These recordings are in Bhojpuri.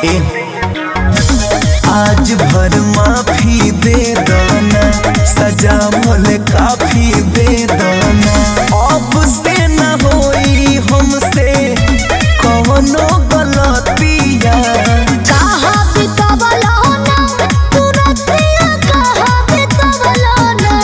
ए आज भर माफी दे दाना सजा भले काफी दे दाना अब से न होई हमसे कौनो गलतिया कहाँ बितवलो ना तुरतिया कहाँ बितवलो ना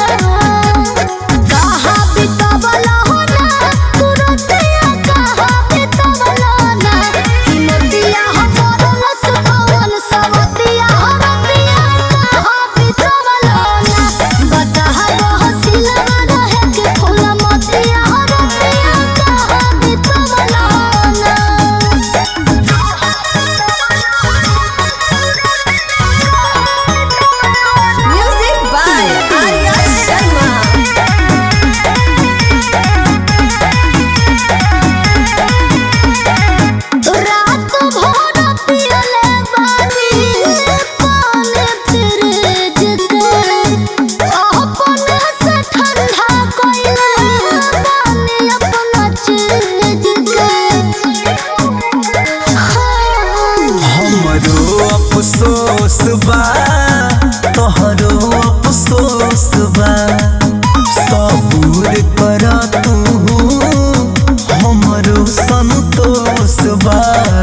कहाँ बितवलो ना तुरतिया कहाँ बितवलो ना कि नदिया हमर लसकवन सवतिया हरतिया कहाँ बितवलो ना बताहा बहसिला रहे के फूल मतिया हरतिया कहाँ बितवलो ना Music by Arya Sharma. रात भर पियले बानी पानी फ्रिज के अपने से ठंडा कइले बानी अपना चीज के हमरो अफसोस बा तोहरो अफसोस बा सबूर कर तू हमरो संतोष बा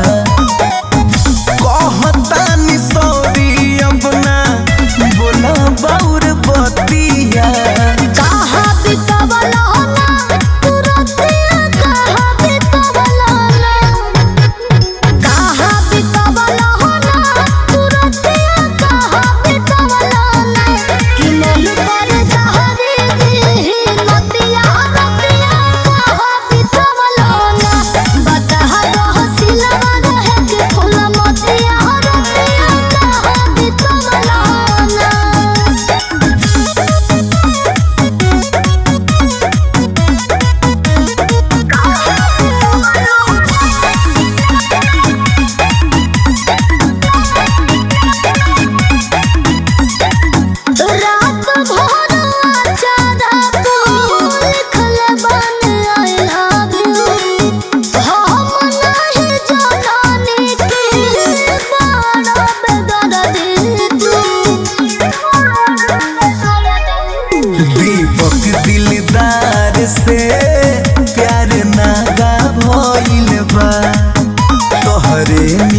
कहतानी सॉरी अब ना बोला बाउर बतिया कहाँ बितवलो ना तुरतिया कहाँ बितवलो ना कहाँ बितवलो ना तुरतिया कहाँ बितवलो ना कि मन पर जहरी दी नतिया रतिया कहाँ बितवलो ना बताहा बहसिला रहे के फूल मतिया रतिया कहाँ बितवलो ना रात भर अचारा लिखल बन आई लव यू हम नहीं जानी कि बड़ा बेदर्दी तू दीपक दिलदार से प्यार नागा भइल बा तोहरे